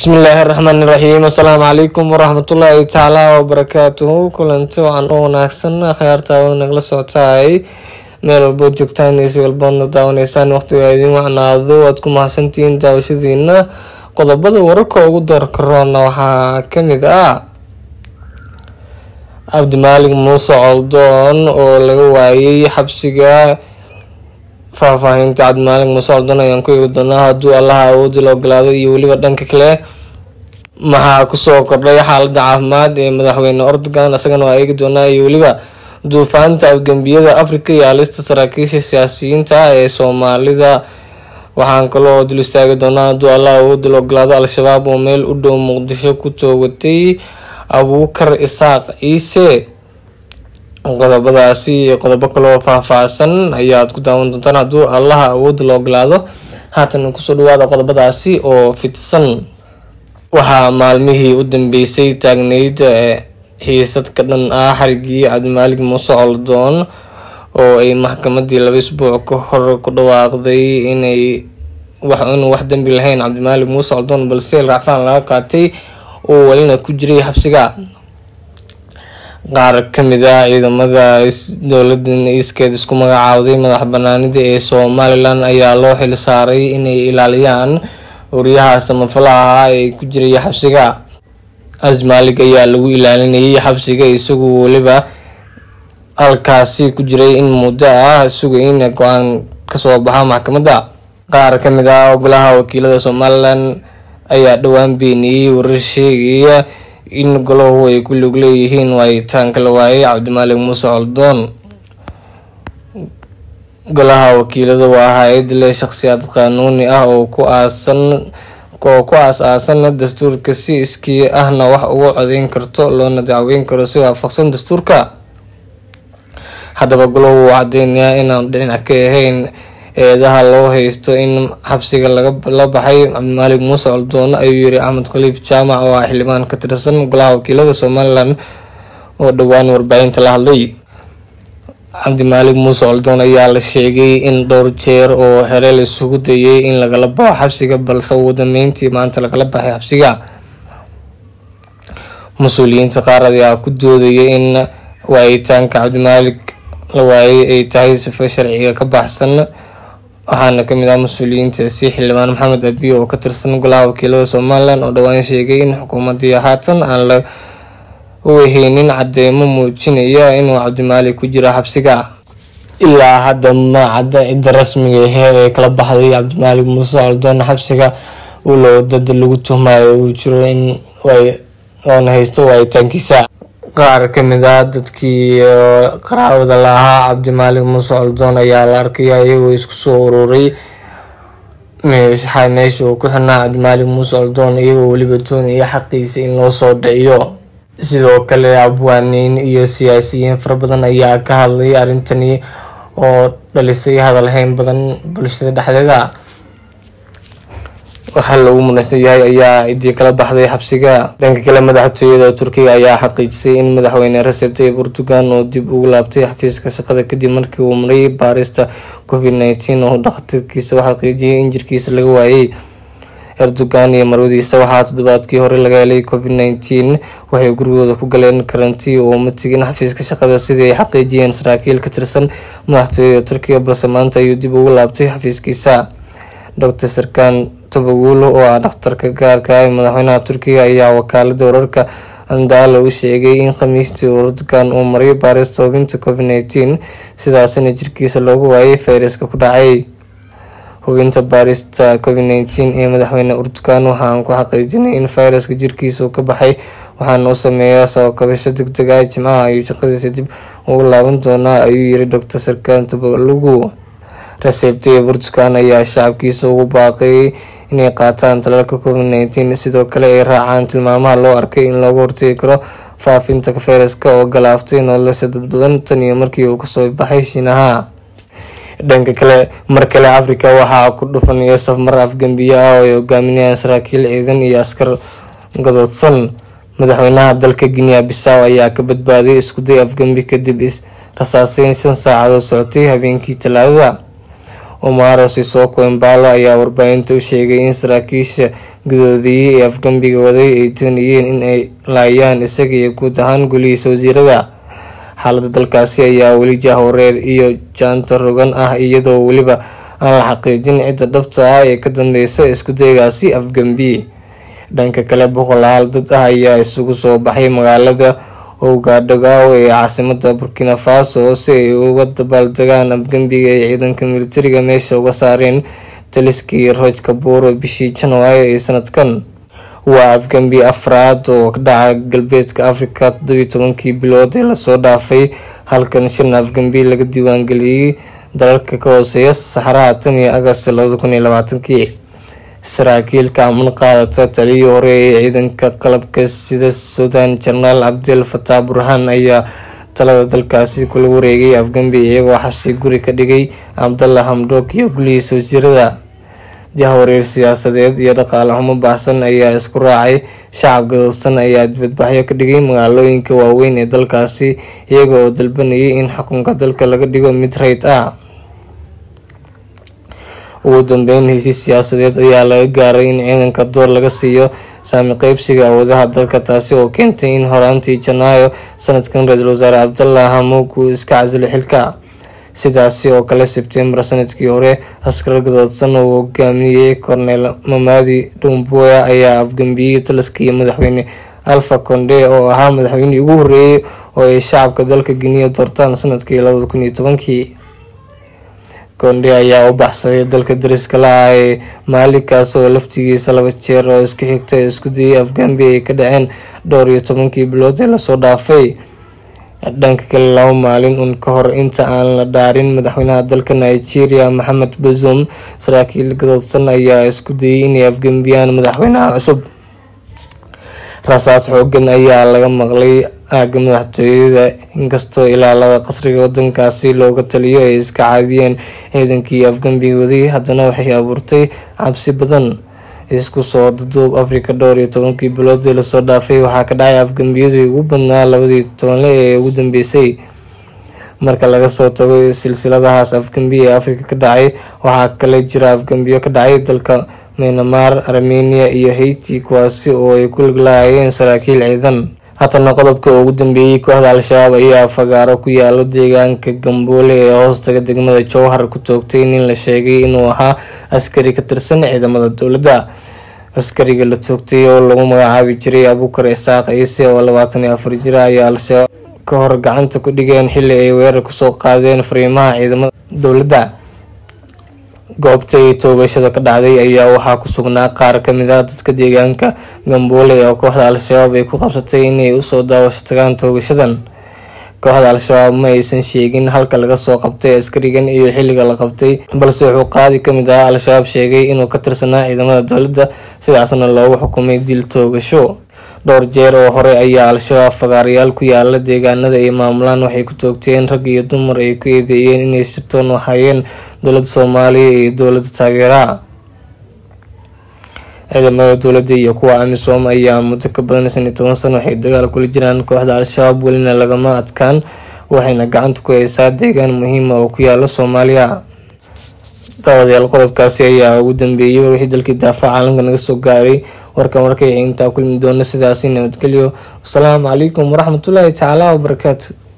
bismillaahi raxmaani raxiim assalaamu calaykum waraxmatullaahi tacaala wabarakaatuhu kulanti wacan oo wanaagsan akhyaartaawada nagala socotaay meel walbood joogtaan si walboodna daawanaysaan waqtiga idin wacnaado aad ku mahadsantihiin daawashadiina qodobada wararka ugu doorka roona waxaa kamid ah cabdimaalig muuse coldoon oo laga waayay xabsiga faahfaahinta cabdimaalig muuse coldoon ayaan ku eegi doonaa hadduu allaha awoodi la ogolaado iyo weliba dhanka kale maxaa kusoo kordhay xaalada caafimaad ee madaxweyne ordogan isagana waa eegi doonaa iyo weliba duufaanta afgembiyada africa iyo halista saraakiisha siyaasiyiinta ee soomaalida waxaan kaloo dul istaagi doonaa hadduu allah awoodi la ogolaado al-shabaab oo meel u dhow muqdisho ku toogatay abuukar isaaq ciise qodobadaasi iyo qodobo kaloo faahfaahsan ayaad ku daawan doontaan hadduu allaha awoodi la ogolaado haatan kusoo dhawaada qodobadaasi oo fidsan waxaa maalmihii u dambeysay taagneyd xiisad ka dhan ah xarigii cabdimaalig muuse coldoon oo ay maxkamadii laba isbuuc ka hor ku dhawaaqday inay inuu wax dembi lahayn cabdimaalig muuse coldoon balse racfaan laga qaatay oo welina ku jiray xabsiga qaar kamid ah ciidamada dowladan iskeed isku magacaawday madax banaanida ee somalilan ayaa loo xil saaray inay ilaaliyaan wariyaha samafalaha ah ee ku jiray xabsiga cabdimaalig ayaa lagu ilaalinayay xabsiga isagoo weliba halkaasi ku jiray in muddo ah sugay in go-aan kasoo baxa maxkamadda qaar kamid ah golaha wakiilada somalilan ayaa dhowaan beeniyey warar sheegaya in golahu ay ku lug leeyihiin waayitaanka la waayay cabdimaalig muuse coldoon golaha wakiilada waa hay-ad leh shaqsiyaad qaanuuni ah oo ku aasan oo ku aas-aasan dastuurka si iskii ahna wax ugu codeyn karto loona dacweyn karo si waafaqsan dastuurka haddaba golahu wuu cadeynayaa inaan dhinac ka ahayn eedaha loo haysto in xabsiga la baxay cabdimaalig muuse coldoon ayuu yiri axmed khaliif jaamac oo ah xildhibaan ka tirsan golaha wakiilada somalilan oo dhowaan warbaahinta la hadlay cabdimaalig muuse coldoon ayaa la sheegay in dhowr jeer oo xere la isugu dayay in lagala baxo xabsiga balse ugu dambeyntii maanta lagala baxay xabsiga mas-uuliyiinta qaar ayaa ku doodaya in waayitaanka cabdimaalig la waayay ay tahay sifo sharciga ka baxsan waxaana kamid ah mas-uuliyiintaasi xildhibaan maxamed abiy oo ka tirsan golaha wakiilada somalilan oo dhowaan sheegay in xukuumadii haatan aan la weheynin cadeymo muujinaya inuu cabdimaalig ku jiro xabsiga ilaa hadda ma cadda cidda rasmiga ahee ee kala baxday cabdimaalig muuse coldoon xabsiga ulow dad lagu tuhmayo uu jiro in loona haysto waayitaankiisa qaar kamid ah dadkii qaraawada lahaa cabdimaalig muuse coldoon ayaa la arkaya iyagoo isku soo ururay meesha uu ku xirnaa cabdimaalig muuse coldoon iyagoo weliba doonaya xaqiisa in loo soo dhiciyo sidoo kale abwaaniin iyo siyaasiyiin fara badan ayaa ka hadlay arrintani oo dhalisay hadalhayn badan bulshada dhexdeeda waxaa lagu muransan yahay ayaa ciddii kala baxday xabsiga dhanka kale madaxtooyada turkiga ayaa xaqiijisay in madaxweyne recep tayyip erdogan uu dib ugu laabtay xafiiska shaqada kadib markii uu maray baarista covid nineteen oo dhakhtarkiisa u xaqiijiyay in jirkiisa laga waayay erdogan iyo marwadiisa waxaa toddobaadkii hore laga helay covid nineteen waxay gurigooda ku galeen karantii oo ma tegin xafiiska shaqada sidii ay xaqiijiyeen saraakiil ka tirsan madaxtooyada turkiga balse maanta ayuu dib ugu laabtay xafiiskiisa docor sarkan tabaguulo oo ah dhakhtarka gaarka ee madaxweynaha turkiga ayaa wakaalada wararka andaalo u sheegay in khamiistii erdogan uu maray baarista hubinta covid nineteen sidaasina jirkiisa loogu waayay fayraska ku dhacay hubinta baarista covid nineteen ee madaxweyne erdogan waxaan ku xaqiijinay in fayraska jirkiisa uu ka baxay waxaana u sameeyaa sabakabasho deg deg ah jimcaha ayuu shaqadiisa dib ugu laaban doonaa ayuu yiri docor sarkan tabalugu recep tayyip erdogan ayaa shacabkiisa ugu baaqay inay qaataan talaalka covid nineteen sidoo kale ay raacaan tilmaamaha loo arkay in looga hortegi karo faafinta fayraska oo galaaftay nolosha dad badan tan iyo markii uu kasoo baxay shiinaha dhanka kale mar kale africa waxaa ku dhufanaya safmar afgembiye ah oo ay hogaaminayaan saraakiil ciidan iyo askar gadoodsan madaxweynaha dalka guinea bisaw ayaa ka badbaaday iskuday afgembi kadib rasaaseyn shan saacadood socotay habeenkii talaadada omaro sisoko embalo ayaa warbaahinta u sheegay in saraakiisha gudoodiyey ee afgambiga waday ay doonayeen in ay laayaan isaga iyo guud ahaan golihiisa wasiirada xaalada dalkaasi ayaa weli jahwareer iyo jaanta rogan ah iyadoo weliba aan la xaqiijin cidda dhabta ah ee ka dambeysa iskudaygaasi afgambi dhanka kale boqolaal dad ah ayaa isugu soo baxay magaalada owgaadhogaawo ee caasimada burkina faso si ay uga dabaaldegaan afgambiga ay ciidanka militariga meesha uga saareen taliskii rooj kabuuro bishii janaayo ee sanadkan waa afgambi afraad oo ka dhaca galbeedka africa toddobiyi tobankii bilood ee lasoo dhaafay halkan shan afgambi laga diiwaangeliyey dalalka ka hooseeya saxaraha tan iyo agosto labada kun iyo labaatankii saraakiilka aman qaadata taliyii hore ee ciidanka qalabka sida sudan jenaraal cabdil fataax burhaan ayaa talada dalkaasi kula wareegay afgambi iyagoo xashi guri ka dhigay cabdalla hamdoog iyo gulihiisa wasiirada jahwareer siyaasadeed iyo dhaqaale xumo baahsan ayaa isku raacay shacab gadoodsan ayaa dibadbaxyo ka dhigay magaalooyinka waaweyn ee dalkaasi iyaga oo dalbanayay in xukunka dalka laga dhigo mid rayd ah ugu dambeyn heshiis siyaasadeed ayaa laga gaaray in ciidanka door laga siiyo saami qeybsiga awoodaha dalka taasi oo keentay in horaantii janaayo sanadkan ra-iisul wasaare cabdalla hamuug uu iska casilo xilka sidaasi oo kale sebtembar sanadkii hore askar gadoodsan uu hogaaminayay korneel mamadi dhumboya ayaa afgambiyey taliskii madaxweyne alfa konde oo ahaa madaxweynihii ugu horeeyey oo ay shacabka dalka giniya doortaan sanadkii labada kun iyo tobankii konde ayaa u baxsaday dalka dariska la-ah ee maalinkaas oo laftigiisa laba jeer oo isku xigta isku dayay afgambi ay ka dhaceen dhowr iyo tobankii bilood ee lasoo dhaafay dhanka kale laba maalin un ka hor inta aan la dhaarin madaxweynaha dalka nigeria maxamed bazoum saraakiil gadoodsan ayaa isku dayay inay afgambiyaan madaxweynaha cusub rasaas xoogan ayaa laga maqlay aaga madaxtooyada inkastoo ilaalada qasriga wadankaasi looga taliyo ay iska caabiyeen ciidankii afgambiga waday haddana waxay abuurtay cabsi badan isku soo duduub africa dhowr iyo tobankii biloodii lasoo dhaafay waxaa ka dhacay afgambiyadii ugu badnaa labadii tobanle ee ugu dambeysay marka laga soo tago silsiladahaas afgambi ee africa ka dhacay waxaa kale jira afgambiyo ka dhacay dalka myanmar armenia iyo haiti kuwaasi oo ay ku liglaayeen saraakiil ciidan haatana qodobka ugu dambeeyey kooxda al-shabaab ayaa fagaaro ku yaalo deegaanka gamboole ee hoostaga degmada jowhar ku toogtay nin la sheegay inuu ahaa askari ka tirsan ciidamada dowladda askariga la toogtay oo lagu magacaabi jiray abuukar isaaq ciise oo labaatan iyo afar jira ayaa al-shabaab ka hor gacanta ku dhigeen xili ay weerar kusoo qaadeen fariimaha ciidamada dowladda goobtay toogashada ka dhacday ayaa waxaa ku sugnaa qaar kamid ah dadka deegaanka gamboole oo kooxda al-shabaab ay ku qabsatay inay usoo daawasho tagaan toogashadan kooxda al-shabaab ma aysan sheegin halka laga soo qabtay askarigan iyo xilliga la qabtay balse wuxuu qaadi kamid ah al-shabaab sheegay inuu ka tirsanaa ciidamada dowladda sidaasna loogu xukumay dil toogasho dhowr jeer oo hore ayaa al-shabaab fagaarayaal ku yaala deegaanada ay maamulaan waxay ku toogteen rag iyo dumar ay ku eedeeyeen inay sirtoon wahayeen dowladda soomaaliya iyo dowladda taageeraha ciidamada dowladda iyo kuwa amisom ayaa muddo ka badan shan iyo toban sano waxay dagaal kula jiraan kooxda al-shabaab welina lagama adkaan waxayna gacanta ku haysaa deegaan muhiima oo ku yaala soomaaliya daawadayaal qodobkaasi ayaa ugu dambeeyey wixii dalkii daafaca caalamka naga soo gaaray warkan warkay intaa kulmi doona sidaasi nabadgelyo wasalaamu calaykum waraxmatullaahi tacaala wabarakaatu